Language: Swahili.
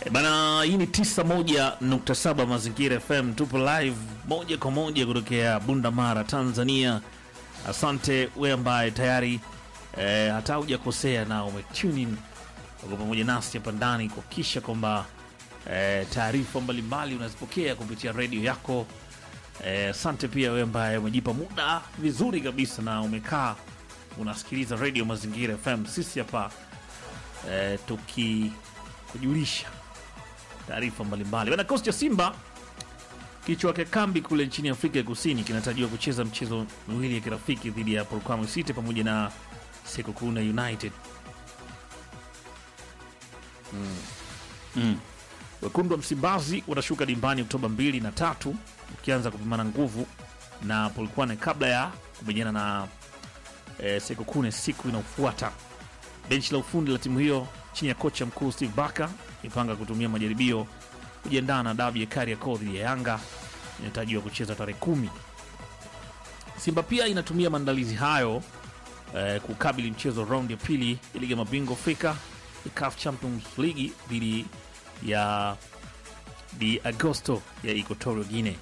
E Bana, hii ni 91.7 Mazingira FM, tupo live moja kwa moja kutokea Bunda Mara, Tanzania. Asante we ambaye tayari e, hata hujakosea na umetune in uko pamoja nasi hapa ndani kuhakikisha kwamba e, taarifa mbalimbali unazipokea kupitia redio yako. Eh, Asante pia wewe ambaye umejipa muda vizuri kabisa na umekaa unasikiliza redio Mazingira FM. Sisi hapa eh, tukikujulisha taarifa mbalimbali. Bana, kikosi cha Simba kichwa cha kambi kule nchini Afrika ya Kusini kinatarajiwa kucheza mchezo miwili ya kirafiki dhidi ya Polokwane City pamoja na Sekokuna United. Wekundu wa Msimbazi watashuka dimbani Oktoba mbili na tatu ukianza kupimana nguvu na Polokwane kabla ya kumenyana na e, Sekokune siku inayofuata. Benchi la ufundi la timu hiyo chini ya kocha mkuu Steve Barker imepanga kutumia majaribio kujiandaa na dabi ya Kariakoo dhidi ya Yanga inatarajiwa kucheza tarehe kumi. Simba pia inatumia maandalizi hayo eh, kukabili mchezo raundi ya pili ya ligi ya mabingwa Afrika ya CAF Champions League dhidi ya di Agosto ya Equatorial Guinea.